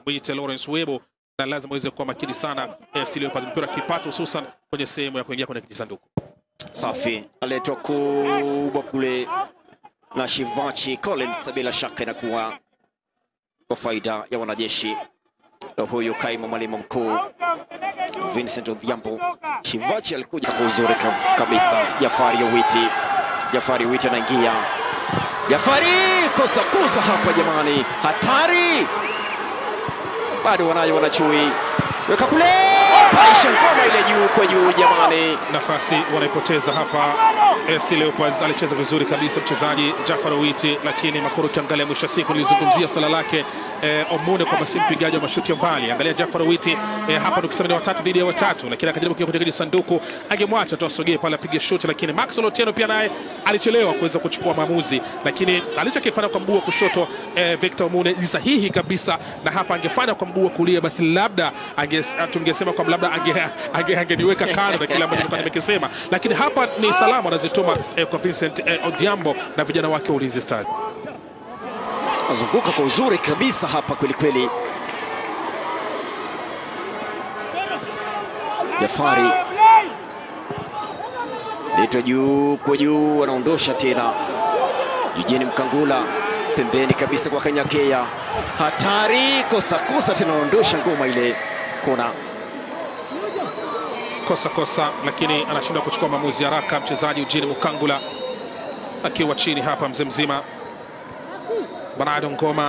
mwite Lawrence Webo, na lazima uweze kuwa makini sana AFC Leopards mpira kipato, hususan kwenye sehemu ya kuingia kwenye kijisanduku. Safi, aletwa kubwa kule na Shivachi Collins, bila shaka inakuwa kwa faida ya wanajeshi. Na huyu kaimu mwalimu mkuu Vincent Odhiambo. Shivachi alikuja kwa uzuri ka- kabisa. Jafari Owiti, Jafari Owiti anaingia. Jafari kosa kosa hapa jamani, hatari! Bado wanayo wanachui, weka kule, paisha ngoma ile juu kwa juu jamani. nafasi wanaipoteza hapa. AFC Leopards alicheza vizuri kabisa mchezaji Jafar Owiti, lakini Makuru, ukiangalia mwisho wa siku nilizungumzia swala lake eh, Omune kwamba si mpigaji wa mashuti ya mbali. Angalia Jafar Owiti eh, hapa tukisema ni watatu dhidi ya watatu, lakini akajaribu kuingia kwenye sanduku, angemwacha tu asogee pale apige shuti, lakini Maxwell Otieno pia naye alichelewa kuweza kuchukua maamuzi, lakini alichokifanya kwa mguu wa kushoto eh, Victor Omune ni sahihi kabisa, na hapa angefanya kwa mguu wa kulia, basi labda ange- tungesema kwamba labda angeniweka ange, angeniweka kando na kile ambacho nilikuwa nimekisema, lakini hapa ni salamu anazituma eh, kwa Vincent eh, Odhiambo na vijana wake wa Ulinzi Stars. Azunguka kwa uzuri kabisa hapa kweli kweli. Jafari letwa juu kwa juu, anaondosha tena. Eugene Mkangula pembeni kabisa kwa Kanyakea, hatari, kosa kosa tena, anaondosha ngoma ile kona. kosa kosa, lakini anashindwa kuchukua maamuzi haraka. Mchezaji Eugene Mukangula akiwa chini hapa, mzee mzima Bernardo Ngoma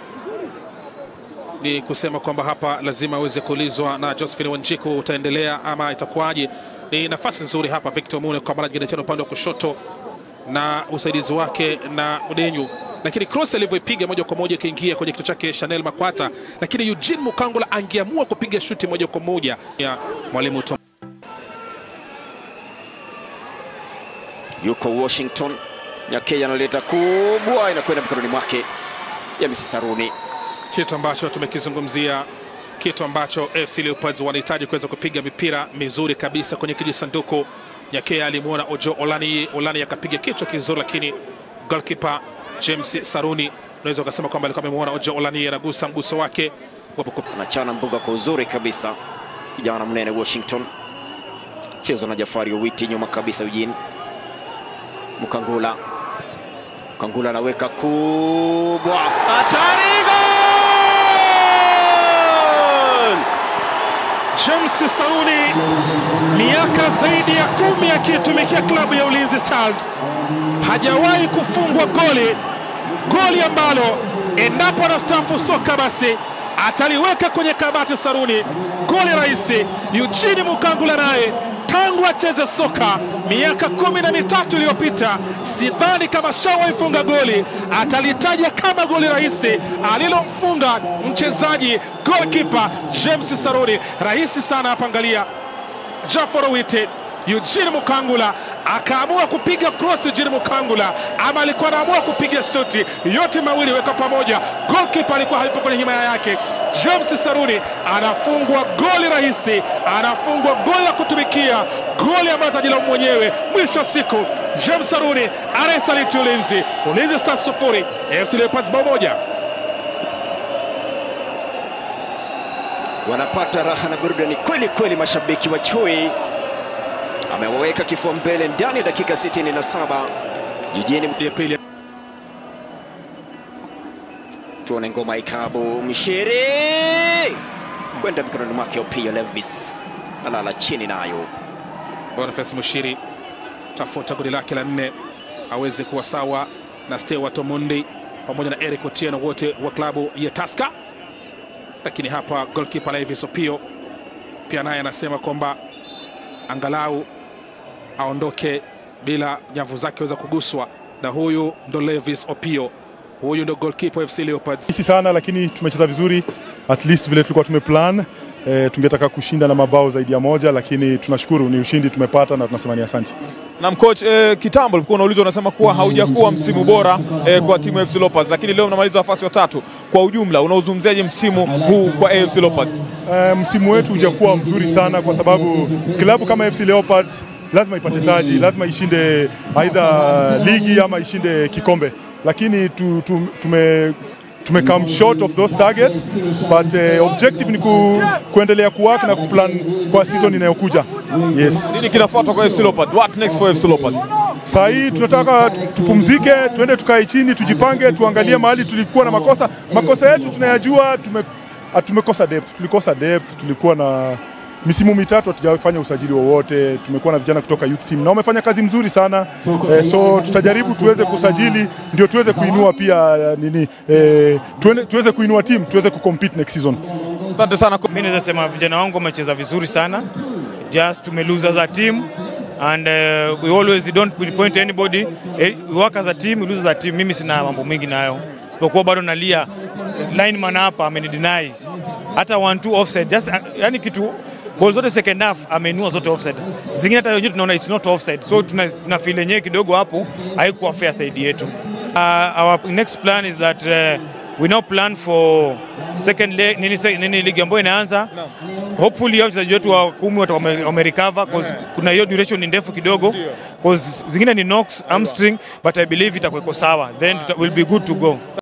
ni kusema kwamba hapa lazima aweze kuulizwa na Josephine Wanjiku, utaendelea ama itakuwaje? Ni nafasi nzuri hapa Victor Mune kwa mara nyingine tena upande wa kushoto na usaidizi wake na Udenyu, lakini cross alivyoipiga moja kwa moja ikaingia kwenye kichwa chake Chanel Makwata, lakini Eugene Mukangula angeamua kupiga shuti moja kwa moja ya mwalimu Tom. Yuko Washington, Nyakea analeta kubwa, inakwenda mikononi mwake ya Mrs. Saruni. kitu ambacho tumekizungumzia, kitu ambacho AFC Leopards wanahitaji kuweza kupiga mipira mizuri kabisa kwenye kijisanduku. Nyakea alimwona Ojo Olani, Olani akapiga kichwa kizuri, lakini goalkeeper James Saruni unaweza ukasema kwamba alikuwa amemwona Ojo Olani anagusa mguso wake anachana mbuga kwa uzuri kabisa, kijana mnene Washington, chezo na Jafari Owiti nyuma kabisa, Eugene Mkangula, Mkangula anaweka kubwa, hatari, gol! James Saruni, miaka zaidi ya kumi akiitumikia klabu ya Ulinzi Stars, hajawahi kufungwa goli, goli ambalo endapo anastaafu soka basi ataliweka kwenye kabati Saruni. Goli rahisi. Eugene Mukangula naye tangu acheze soka miaka kumi na mitatu iliyopita, sidhani kama shawahi funga goli atalitaja kama goli rahisi alilomfunga mchezaji goalkeeper James Saruni. Rahisi sana hapa, angalia Jafar Owiti Eugene Mukangula akaamua kupiga cross. Eugene Mukangula ama alikuwa anaamua kupiga shuti, yote mawili weka pamoja. Goalkeeper alikuwa hayupo kwenye himaya yake. James Saruni anafungwa goli rahisi, anafungwa goli la kutumikia, goli ambayo atajilaumu mwenyewe mwisho wa siku. James Saruni anayesaliti Ulinzi. Ulinzi Stars sufuri, AFC Leopards bao moja. wanapata raha na burudani kweli kweli. Mashabiki wa Chui amewaweka kifua mbele ndani ya dakika 67. Eugene Ya pili tuone ngoma ikabu mshiri kwenda mikononi mwake Opiyo Levis alala chini nayo. Boniface Mushiri tafuta goli lake la nne aweze kuwa sawa na Stewart Omondi pamoja na Eric Otieno wote wa klabu ya Tusker, lakini hapa goalkeeper Levis Opio pia naye anasema kwamba angalau aondoke bila nyavu zake weza kuguswa, na huyu ndo Levis Opio, huyu ndo goalkeeper FC Leopards. Sisi sana lakini tumecheza vizuri at least vile tulikuwa tumeplan. E, tungetaka kushinda na mabao zaidi ya moja, lakini tunashukuru ni ushindi tumepata na tunasema ni asante. Na coach eh, kitambo ulikuwa unaulizwa unasema kuwa haujakuwa msimu bora eh, kwa timu ya AFC Leopards, lakini leo mnamaliza nafasi ya tatu. Kwa ujumla unaozungumziaje msimu huu kwa AFC Leopards? E, msimu wetu hujakuwa mzuri sana kwa sababu klabu kama FC Leopards lazima ipate taji, lazima ishinde aidha ligi ama ishinde kikombe, lakini tu, tu, tume tume come short of those targets but uh, objective ni ku, kuendelea kuwork na kuplan kwa season inayokuja yes Nini kinafuata kwa FC Leopards? What next for FC Leopards? Saa hii tunataka tu- tupumzike, tuende tukae chini, tujipange, tuangalie mahali tulikuwa na makosa. Makosa yetu tunayajua, tume, ah, tumekosa depth, tulikosa depth, tulikuwa na misimu mitatu hatujafanya usajili wowote. Tumekuwa na vijana kutoka youth team na wamefanya kazi mzuri sana eh, so tutajaribu tuweze kusajili ndio tuweze kuinua pia eh, nini eh, tuende, tuweze kuinua team tuweze kucompete next season. Asante sana. Mi naweza sema vijana wangu wamecheza vizuri sana, just tume lose as a team and uh, we always we don't pinpoint anybody eh, we work as a team, we lose as a team. Mimi sina mambo mengi nayo, sipokuwa bado nalia lineman hapa amenideny hata one two offside just uh, yani kitu ball zote second half amenua zote offside, zingine hata wenyewe tunaona it's not offside, so tuna, tuna feel yenyewe kidogo hapo haikuwa fair side yetu. Uh, our next plan is that uh, we now plan for second leg, nini, se- nini ligi ambayo inaanza hopefully hao wachezaji wetu wa kumi watakuwa wame- wamerecover cause kuna hiyo duration ni ndefu kidogo cause zingine ni knocks hamstring but I believe itakuwa iko sawa then tuta, will be good to go